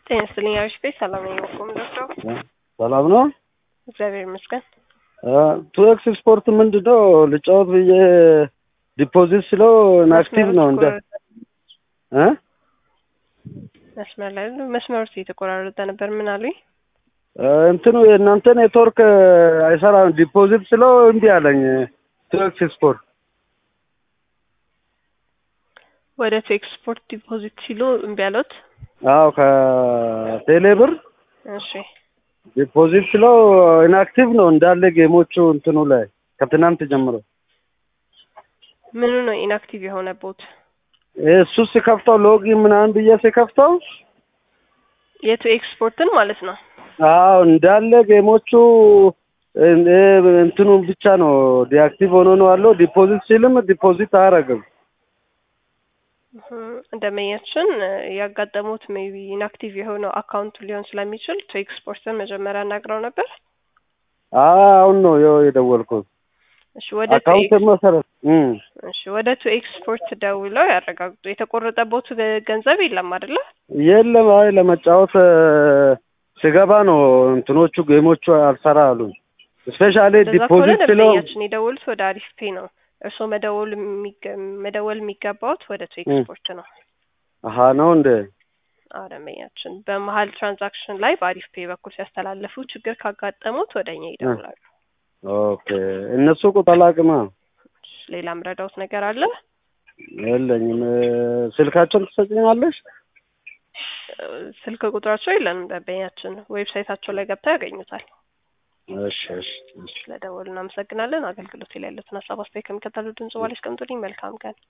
ጤና ይስጥልኝ አሪፍ ቤት ሰላም ነኝ። በቁም ዶክተር ሰላም ነው። እግዚአብሔር ይመስገን። ቱ ኤክስ ስፖርት ምንድን ነው ልጫወት ብዬ ዲፖዚት ስለው ኢንአክቲቭ ነው እንደ እ መስመር ላይ መስመሩ የተቆራረጠ ነበር። ምን አሉኝ? እንትኑ የእናንተ ኔትወርክ አይሰራም። ዲፖዚት ስለው እምቢ አለኝ። ቱ ኤክስ ስፖርት ወደ ቱ ኤክስፖርት ዲፖዚት ሲሉ እምቢ አሉት። አዎ ከቴሌ ብር እሺ ዲፖዚት ስለው ኢንአክቲቭ ነው እንዳለ ጌሞቹ እንትኑ ላይ ከትናንት ጀምሮ ምኑ ነው ኢንአክቲቭ የሆነቦት? እሱ ሲከፍተው ሎጊን ምናምን ብዬ ሲከፍተው የቱ ኤክስፖርትን ማለት ነው። አዎ እንዳለ ጌሞቹ እንትኑን ብቻ ነው ዲአክቲቭ ሆኖ ነው ያለው። ዲፖዚት ሲልም ዲፖዚት አያደርግም። እንደመያችን ያጋጠሙት ሜቢ ኢንአክቲቭ የሆነው አካውንቱ ሊሆን ስለሚችል ቱ ኤክስፖርትን መጀመሪያ አናግረው ነበር። አሁን ነው ይኸው የደወልኩት። እሺ ወደ ቱ አካውንት መሰረት እም እሺ ወደ ቱ ኤክስፖርት ደውለው ያረጋግጡ። የተቆረጠቦት ገንዘብ የለም አይደለ? የለም። አይ ለመጫወት ስገባ ነው እንትኖቹ ጌሞቹ አልሰራ አሉኝ። ስፔሻሊ እንደዛ ከሆነ ዲፖዚት ስለው ደንበኛችን የደወሉት ወደ አሪፍ ፔ ነው። እርስዎ መደወል የሚገ- መደወል የሚገባውት ወደ ቱ ኤክስፖርት ነው። አሀ ነው እንደ አዎ ደንበኛችን በመሀል ትራንዛክሽን ላይ በአሪፍ ፔ በኩል ሲያስተላልፉ ችግር ካጋጠሙት ወደ እኛ ይደውላሉ። ኦኬ እነሱ ቁጥር አላውቅማ ሌላ ምረዳውት ነገር አለ? የለኝም። ስልካቸውን ትሰጭኛለሽ? ስልክ ቁጥራቸው የለንም። ደንበኛችን ዌብሳይታቸው ላይ ገብተው ያገኙታል። እሺ እሺ እሺ። ስለደወሉ እናመሰግናለን። አገልግሎት ላይ ያሉትን ሀሳብ አስተያየት ከሚከተሉ ድምጽ ባለ አስቀምጡልኝ። መልካም ቀን